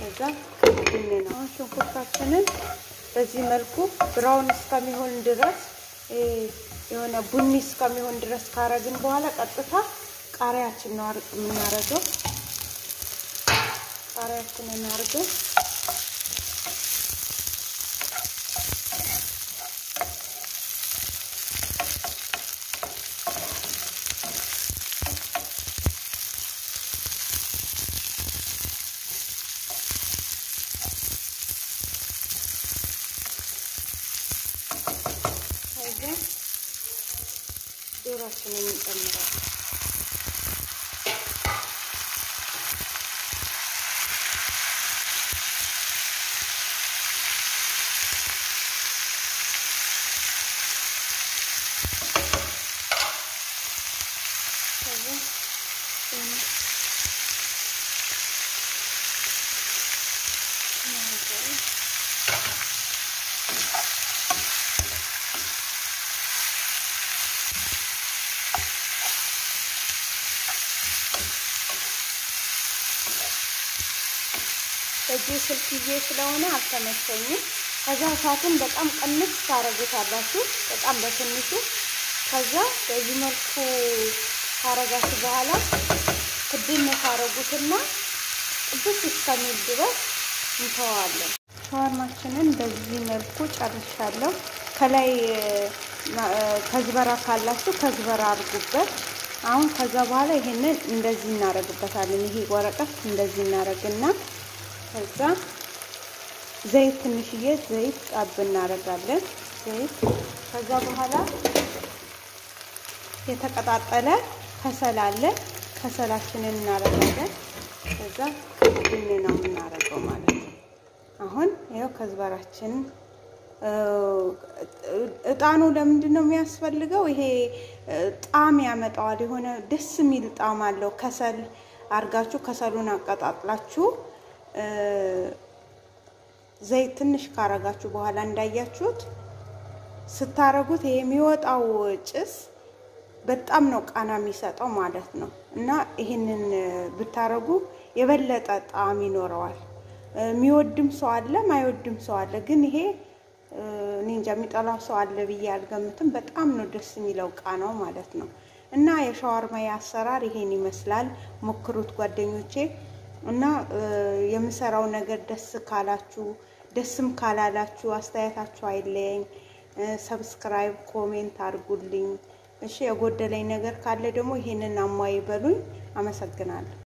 ከዛ ቡኒ ነው። ሽንኩርታችንን በዚህ መልኩ ብራውን እስከሚሆን ድረስ የሆነ ቡኒ እስከሚሆን ድረስ ካረግን በኋላ ቀጥታ ቃሪያችን ነው የምናረገው። ቃሪያችንን አርገን ዶሯችንን እንጨምራለን። በእጄ ስልክ ይዤ ስለሆነ አልተመቸኝም። ከዛ እሳቱን በጣም ቀንስ ታረጉታላችሁ፣ በጣም በትንሹ። ከዛ በዚህ መልኩ ካረጋችሁ በኋላ ክድን ታረጉትና ጥብስ እስከሚል ድረስ እንተዋለን። ሻወርማችንን በዚህ መልኩ ጨርሻለሁ። ከላይ ከዝበራ ካላችሁ ከዝበራ አድርጉበት። አሁን ከዛ በኋላ ይሄንን እንደዚህ እናረግበታለን። ይሄ ወረቀት እንደዚህ እናረግና ከዛ ዘይት ትንሽዬ ዘይት ጣብ እናደርጋለን። ዘይት ከዛ በኋላ የተቀጣጠለ ከሰል አለ። ከሰላችንን እናደርጋለን። ከዛ ቡኒ ነው የምናደርገው ማለት ነው። አሁን ይኸው ከዝበራችን እጣኑ ለምንድን ነው የሚያስፈልገው? ይሄ ጣዕም ያመጣዋል። የሆነ ደስ የሚል ጣዕም አለው። ከሰል አርጋችሁ ከሰሉን አቀጣጥላችሁ ዘይት ትንሽ ካረጋችሁ በኋላ እንዳያችሁት ስታረጉት ይሄ የሚወጣው ጭስ በጣም ነው ቃና የሚሰጠው ማለት ነው። እና ይህንን ብታረጉ የበለጠ ጣዕም ይኖረዋል። የሚወድም ሰው አለ፣ ማይወድም ሰው አለ። ግን ይሄ እኔ እንጃ የሚጠላው ሰው አለ ብዬ አልገምትም። በጣም ነው ደስ የሚለው ቃናው ማለት ነው። እና የሻዋርማ አሰራር ይሄን ይመስላል። ሞክሩት ጓደኞቼ። እና የምሰራው ነገር ደስ ካላችሁ ደስም ካላላችሁ አስተያየታችሁ አይለየኝ። ሰብስክራይብ፣ ኮሜንት አድርጉልኝ። እሺ የጎደለኝ ነገር ካለ ደግሞ ይሄንን አሟይ በሉኝ። አመሰግናለሁ።